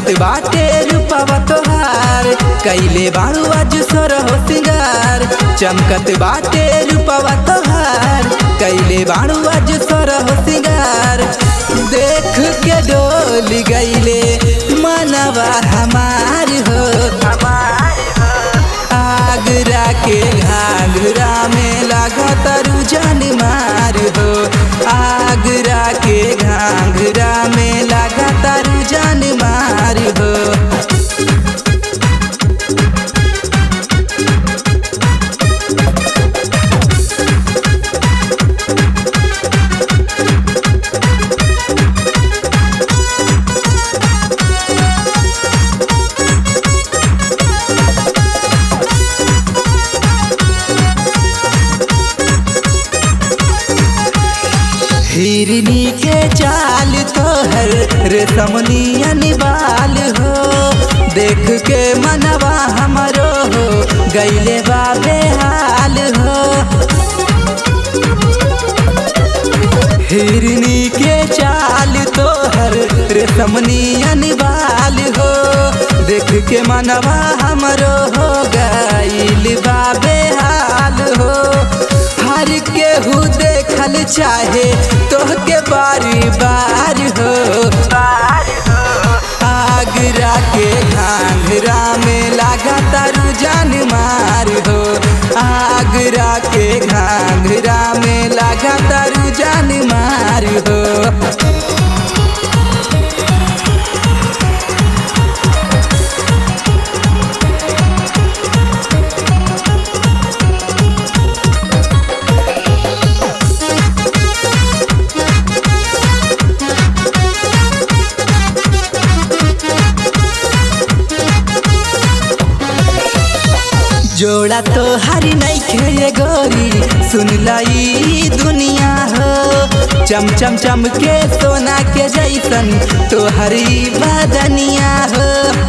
चमकत बाटे रूपवा तोहार कैले बाड़ू आज सोर हो सिंगार चमकत बाटे रूपवा तोहार कैले बाड़ू आज सोर हो सिंगार देख के डोल गईले मनवा हमार हो आगरा के घाघरा में लागत रुझान मार हो आगरा के घाघरा में लागत रुझान मार हो हिरनी के चाल तोहर रेशमनिया निवाल हो देख के मनवा हमरो हो गईले बाबे हाल हो हिरनी के चाल तोहर रेशमनिया निवाल हो देख के मनवा हमरो हो गईल बाबे हाल हो हर केहू देखल चाहे तोहके बारी बार हो आगरा के घाघरा में लागा तारू जान मार हो आगरा के घाघरा में लागा तारू जान मार हो जोड़ा तो हरी नहीं खे गोरी सुन लाई दुनिया हो चम चम चम के सोना के जैसन तो हरी बदनिया हो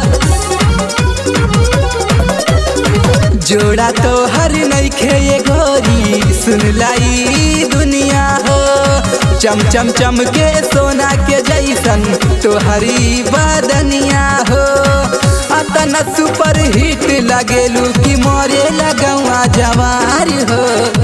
जोड़ा तो हर नहीं खे गोरी सुन लाई दुनिया हो चम चम चम के सोना के जैसन तो हरी बदनिया हो अतना सुपर हिट लगेलू कि मोरे लगवा जवार हो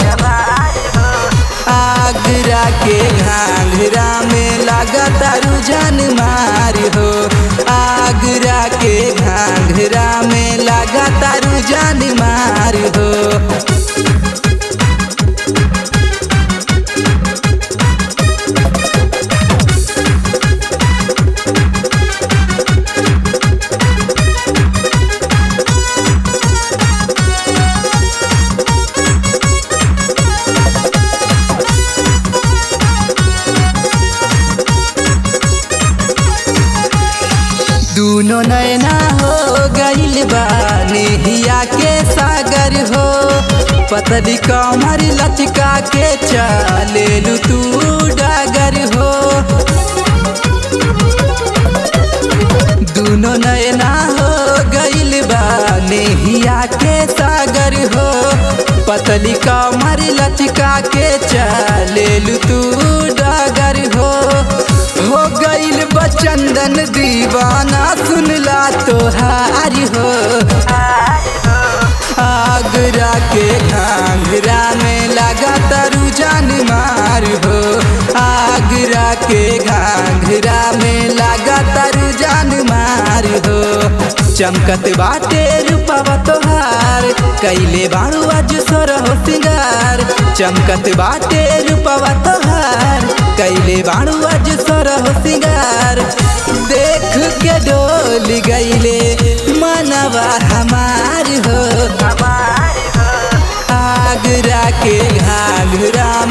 आगरा के घाघरा में लागत रुझान मार हो आगरा के घाघरा में लागत रुझान मार हो दूनो नैना हो गईल बा नेहिया के सागर हो पतली कमर लचका के चले तू डागर हो दूनो नैना हो गईल बा नेहिया के सागर हो पतली कमर लचका के चले तू डागर हो हो गईल बचंदन दीवाना सुनला तोहार हो आगरा के घाघरा में लगा तरु जान मार हो आगरा के घाघरा में लगा तरु जान मार हो चमकत बाटे रूपवा तोहार कैले बाड़ू आज सोर हो सिंगार चमकत बाटे रूपवा तोहार कैले बाड़ू आज सोर हो सिंगार देख के डोल गईले मनवा हमार हो आगरा के घाघरा